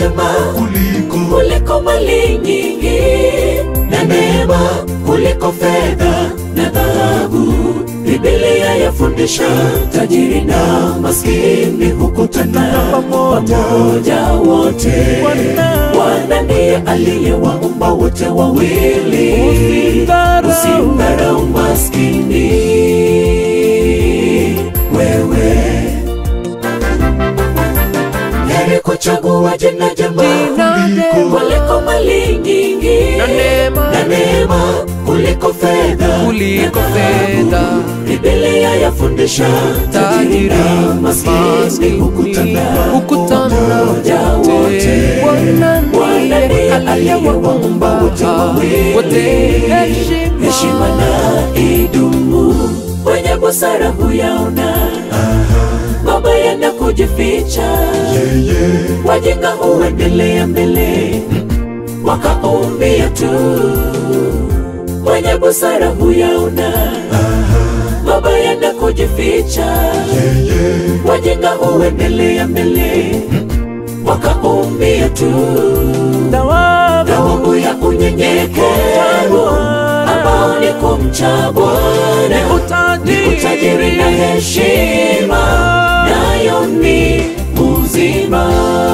njema kuliko kuliko mali nyingi na neema kuliko fedha na dhahabu. Biblia yafundisha tajiri na maskini hukutana pamoja wote. Bwana ndiye aliyewaumba wote wawili, usimdharau maskini wewe heri kuchagua jina jema Jina jema. kuliko mali nyingi Na neema. na neema kuliko fedha Kuliko na dhahabu. fedha. Biblia yafundisha tajiri Tajiri na maskini maskini hukutana hukutana pamoja wote. wote. Bwana Bwana ndiye ndiye aliyewaumba wote wawili, wote. Heshima. heshima na idumu. Mwenye busara huyaona mabaya na kujificha yeye wajinga huendelea mbele wakaumbia tu mwenye busara huyaona mabaya na kujificha yeye wajinga huendelea mbele wakaumbia tu thawabu ya unyenyekevu ambao ni kumcha Bwana ni utajiri na heshima nayo ni uzima.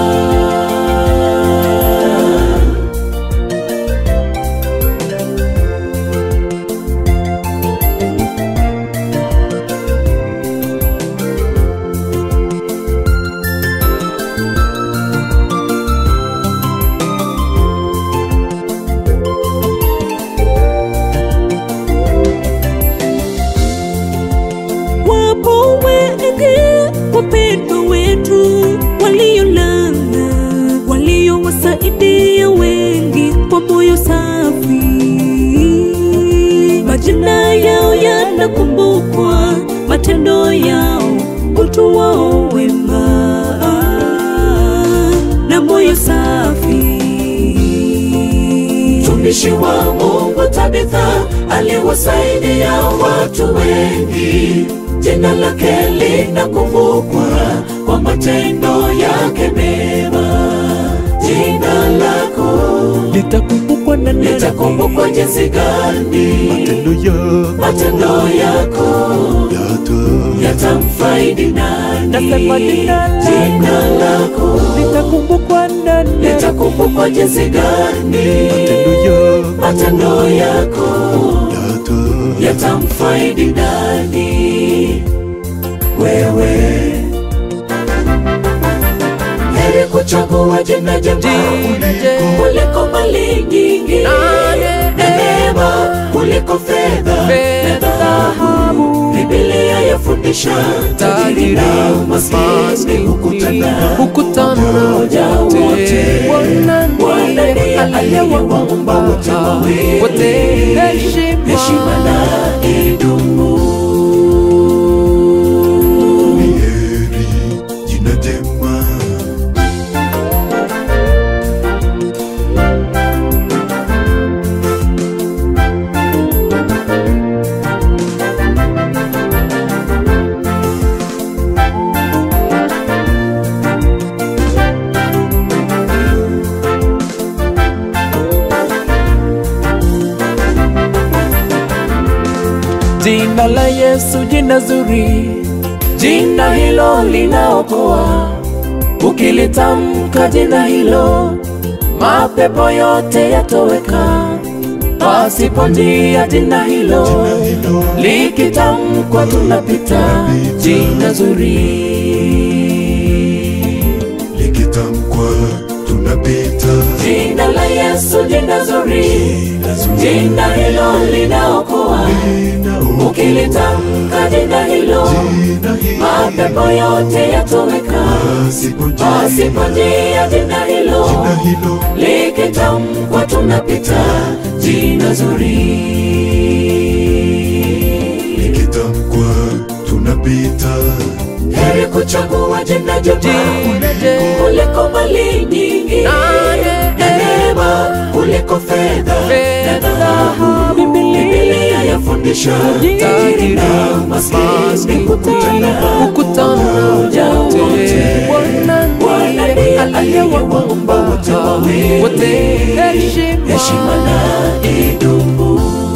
Wapo wengi wapendwa wetu waliolala, waliowasaidia wengi kwa moyo safi. Majina yao yanakumbukwa, matendo yao, utu wao wema na moyo safi. Mtumishi wa Mungu Tabitha aliwasaidia watu wengi, jina lake linakumbukwa kwa matendo yake mema. Jina lako litakumbukwa na nani? litakumbukwa jinsi gani? matendo ya Matendo yako yata yatamfaidi nani? Nasema jina lako. Jina lako litakumbukwa na nani? litakumbukwa jinsi gani? matendo ya Matendo yako yata yatamfaidi nani? Wewe heri kuchagua jina jema Jina jema. kuliko mali nyingi Na na neema kuliko fedha na Fedha, dhahabu. Biblia yafundisha tajiri na maskini hukutana hukutana pamoja wote. Bwana Bwana ndiye ndiye aliyewaumba wote wawili, wote. Heshima. heshima na idumu. ni heri jina jema Jina la Yesu, jina zuri, Jina hilo linaokoa, ukilitamka jina hilo, mapepo yote yatoweka. Pasipo njia jina hilo, jina hilo likitamkwa tunapita. Jina zuri, likitamkwa tunapita jina la Yesu, jina zuri, jina zuri jina hilo linaokoa, linaokoa ukilitamka jina hilo, jina hili mapepo yote yatoweka. pasipo njia Pasipo njia jina hilo jina hilo likitamkwa tunapita. Jina zuri, likitamkwa tunapita heri kuchagua jina jema Jina jema. kuliko mali nyingi Na na neema kuliko fedha na Fedha, dhahabu. Biblia. Biblia yafundisha tajiri na maskini hukutana hukutana pamoja wote. Bwana Bwana ndiye ndiye aliyewaumba wote wawili wote heshima heshima na idumu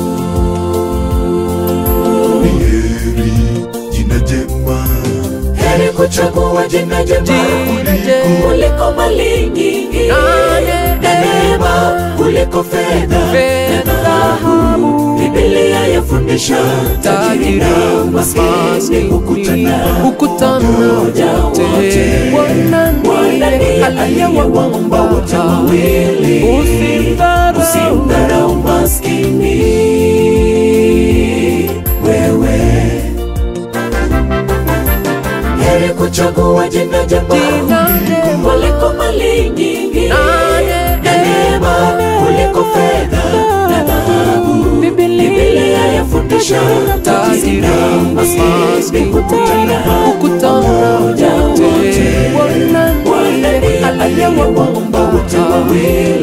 ni heri jina jema heri kuchagua jina jema Jina jema. kuliko mali nyingi Nane. na neema kuliko fedha Fedha, na dhahabu Biblia yafundisha tajiri na maskini hukutana hukutana Pamoja wote wote. Bwana Bwana ndiye ndiye aliyewaumba wote wawili Usimdharau. usimdharau maskini wewe heri kuchagua jina jema Jina jema. kuliko mali nyingi Nane. na neema kuliko fedha na dhahabu Biblia Biblia yafundisha tajiri na maskini hukutana hukutana pamoja wote wote Bwana Bwana ndiye ndiye aliyewaumba wote wawili